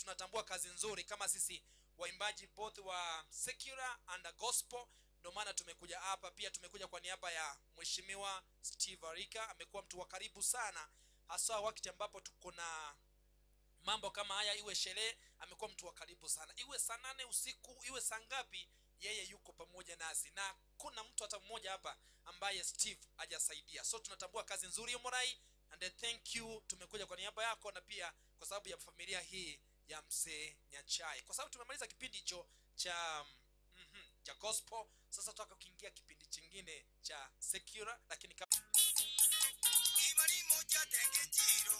tunatambua kazi nzuri kama sisi waimbaji both wa secular and gospel ndio maana tumekuja hapa pia tumekuja kwa niaba ya mheshimiwa steve arika amekuwa mtu wa karibu sana hasa wakati ambapo tuko na mambo kama haya iwe sherehe amekuwa mtu wa karibu sana iwe saa nane usiku iwe saa ngapi yeye yuko pamoja nasi na kuna mtu hata mmoja hapa ambaye steve hajasaidia so tunatambua kazi nzuri ya morai and I thank you tumekuja kwa niaba yako na pia kwa sababu ya familia hii ya mzee nyachai kwa sababu tumemaliza kipindi hicho cha mm cha gospel sasa tutaka kuingia kipindi chingine cha secular lakini kama ibari moja tenge njiro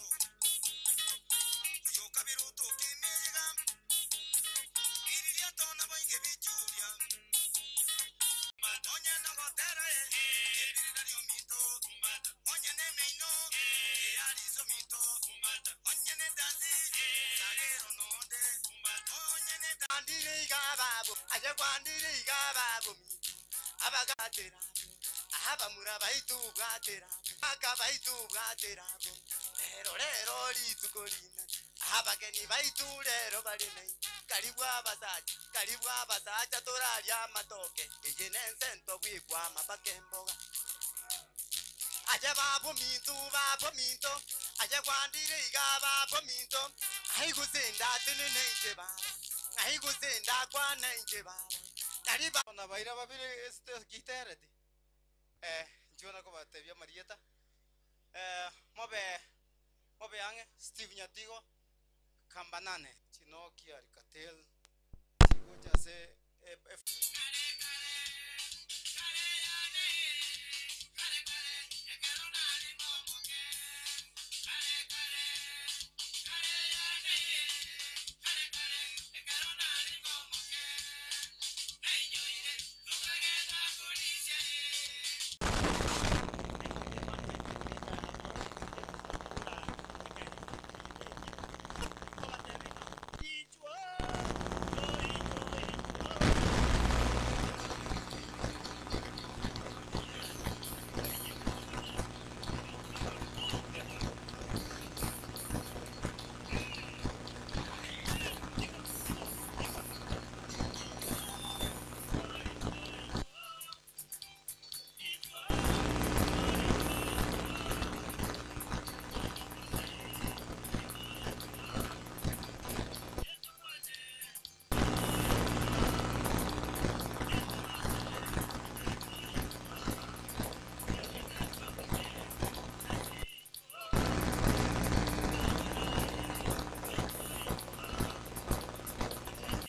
yoka biruto kimega iriria tona boinge bichuria onya na gotera e ebirira ryo mito onya ne meino e arizo mito onya ne dasi sagero nonde onya ne kwandire igababo aje kwandire igababo abagatera ahabamura baitu bwatera aka baitu bwaterabo lero lero lituko lina ahabageni baitu lero bali nai karibu abasaja karibu abasaja toralya amatoke eye nensento bwigwa amabaka emboga aje babo mintu babo minto aje kwandire iga babo minto aigusenda tinenenje baba aigusenda kwanenje baba karibu na baira babiri este gitereti eh njona ko batebia marieta eh mobe mobe yange steve nyatigo kambanane chino kiari katel chigo chase eh, eh,